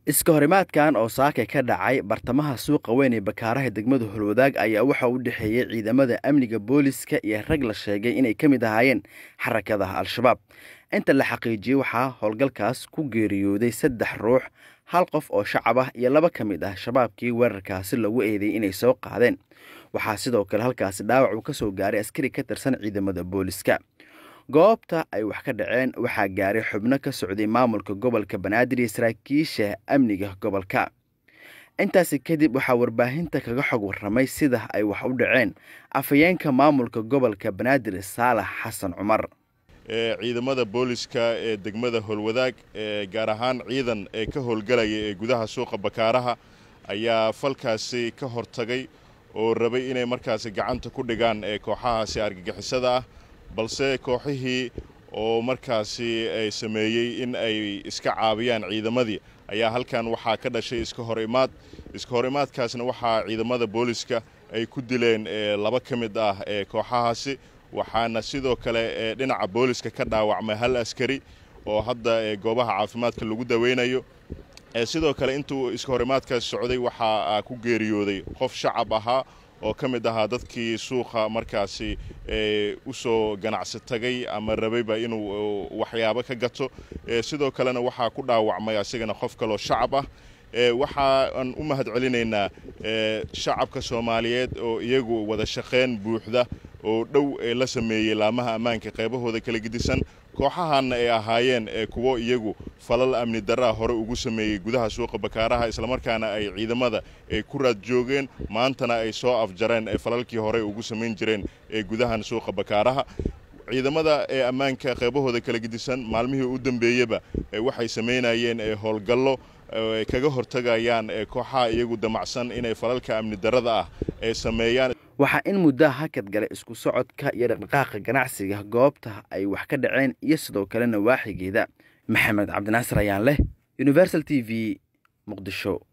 iska horimaadkan oo saaka ka dhacay bartamaha suuqa weyn ee bakaaraha degmada holwadaag ayaa waxa u dhexeeyey ciidamada amniga booliska iyo rag la sheegay inay ka mid ahaayeen xarakada al-shabaab inta la xaqiijiyey waxaa howlgalkaas ku geeriyooday saddex ruux hal qof oo shacab ah iyo laba ka mid ah shabaabkii weerarkaasi lagu eedeeyey inay soo qaadeen waxaa sidoo kale halkaasi dhaawac uu ka soo gaaray askari ka tirsan ciidamada booliska goobta ay wax ka dhaceen waxaa gaaray xubno ka socday maamulka gobolka banaadir iyo saraakiisha amniga gobolka intaasi kadib waxaa warbaahinta kaga xog warramay sida ay wax u dhaceen afhayeenka maamulka gobolka banaadir saalax xasan cumar ciidamada booliska ee degmada howlwadaag gaar ahaan ciidan ee ka howlgalaya ee gudaha suuqa bakaaraha ayaa falkaasi ka hortagay oo rabay inay markaasi gacanta ku dhigaan kooxahaasi argagixisada ah balse kooxihii oo markaasi ay sameeyey in ay iska caabiyaan ciidamadii ayaa halkan waxaa ka dhashay iska hor imaad iska hor imaadkaasna waxaa ciidamada booliska ay ku dileen laba ka mid ah ee kooxahaasi waxaana sidoo kale dhinaca booliska ka dhaawacmay hal askari oo hadda goobaha caafimaadka lagu daweynayo sidoo kale intuu iska hor imaadkaas socday waxaa ku geeriyooday qof shacab ahaa oo ka mid ahaa dadkii suuqa markaasi u soo ganacsi tagay ama rabayba inuu waxyaabo ka gato sidoo kalena waxaa ku dhaawacmay asigana qof kaloo shacab ah waxaan u mahad celinaynaa shacabka soomaaliyeed oo iyagu wada shaqayn buuxda oo dhow la sameeyey laamaha ammaanka qaybahooda kala gedisan kooxahanna ay ahaayeen kuwo iyagu falal amni daraa hore ugu sameeyey gudaha suuqa bakaaraha islamarkaana ay ciidamada ay ku raad joogeen maantana ay soo afjareen falalkii hore ugu samayn jireen ee gudahan suuqa bakaaraha ciidamada ee ammaanka qaybahooda kala gedisan maalmihii u dambeeyeba waxay samaynayeen howlgallo ay kaga hortagayaan kooxaha iyagu damacsan inay falalka amni darada ah ay sameeyaan waxaa in muddaha hakad galay isku socodka iyo dhaqdhaqaaqa ganacsiga goobta ay wax ka dhaceen iyo sidoo kalena waaxigeeda maxamed cabdinaasir ayaan leh universal t v muqdisho